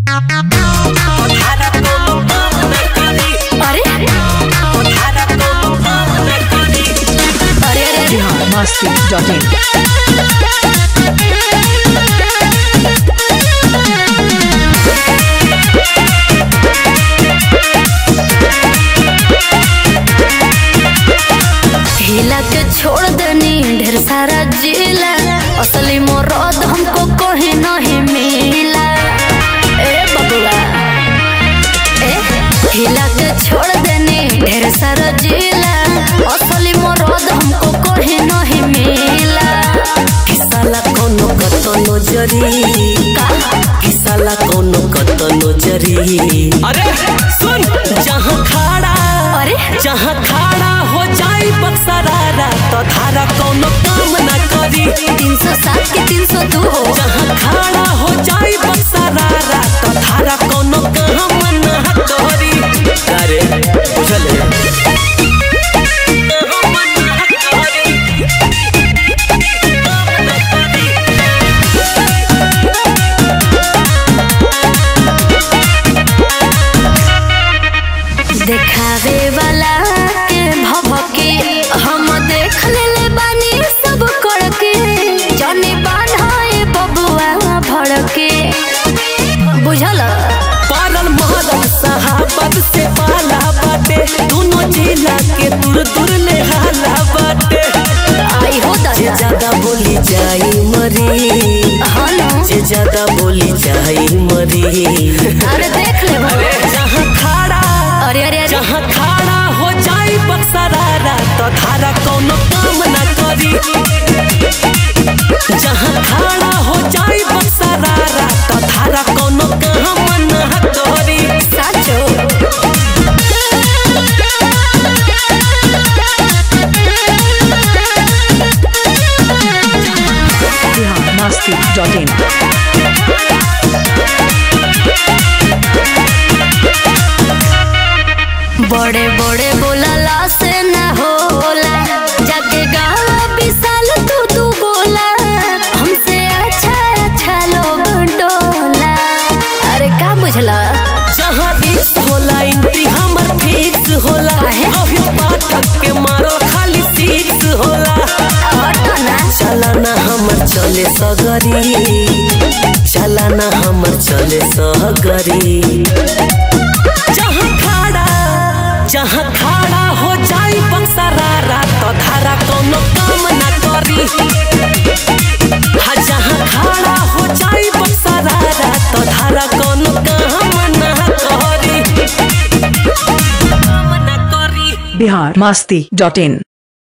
अरे अरे अरे बिहार मस्ती डॉट इन हिला के छोड़ देनी ढेर सारा जिला असली मोरद हमको कहीं नहीं मिला ए बबुआ ए हिला के छोड़ देनी ढेर सारा जिला असली मोरद हमको कहीं नहीं मिला किसाला कोनो कतनो जरी किसाला कोनो कतनो जरी अरे सुन जहाँ खड़ा अरे जहाँ खड़ा हो जाई बक्सरारा तो धारा कोनो काम ना करी तीन सौ सात के तीन सौ दो जहाँ खड़ा हो जाई बक्सरारा तो धारा कोनो काम ना करी अरे बुझले काम ना करी। काम ना करी। देखावे वाला के भभके हम देख लेले बानी सब करके जने बान्हाए बबुआ भड़के बुझल पारल महरम सहाबत से पाला बाटे दोनों जिला के दूर दूर ले हाला बाटे आई हो जे दादा ज्यादा बोली जाई मरी हाँ न जे ज्यादा बोली जाई मरी अरे देख ले अरे जहाँ खड़ा अरे अरे अरे जहाँ खड़ा हो जाई बक्सरारा तो धारा कोनो काम ना करी जहाँ खड़ा हो जाई बक्सरारा तो धारा कोनो काम ना करी साचो बिहार मस्ती डॉट इन बड़े बड़े बोलला से न होला जाके गावा विशाल तू तू बोला हमसे अच्छा अच्छा लोग डोला अरे का बुझला जहाँ रिक्स होला एंट्री हमर फिक्स होला काहे? अभी पाठक के मारो खाली सिक्स होला हटना चलाना हमर चले सगरी चलाना हमर चले सगरी जहाँ खड़ा जहाँ खड़ा हो जाई बक्सरारा तो धारा कोनो काम ना करी हाँ जहाँ खड़ा हो जाई बक्सरारा तो धारा कोनो काम ना करी काम ना करी बिहार मस्ती डॉट इन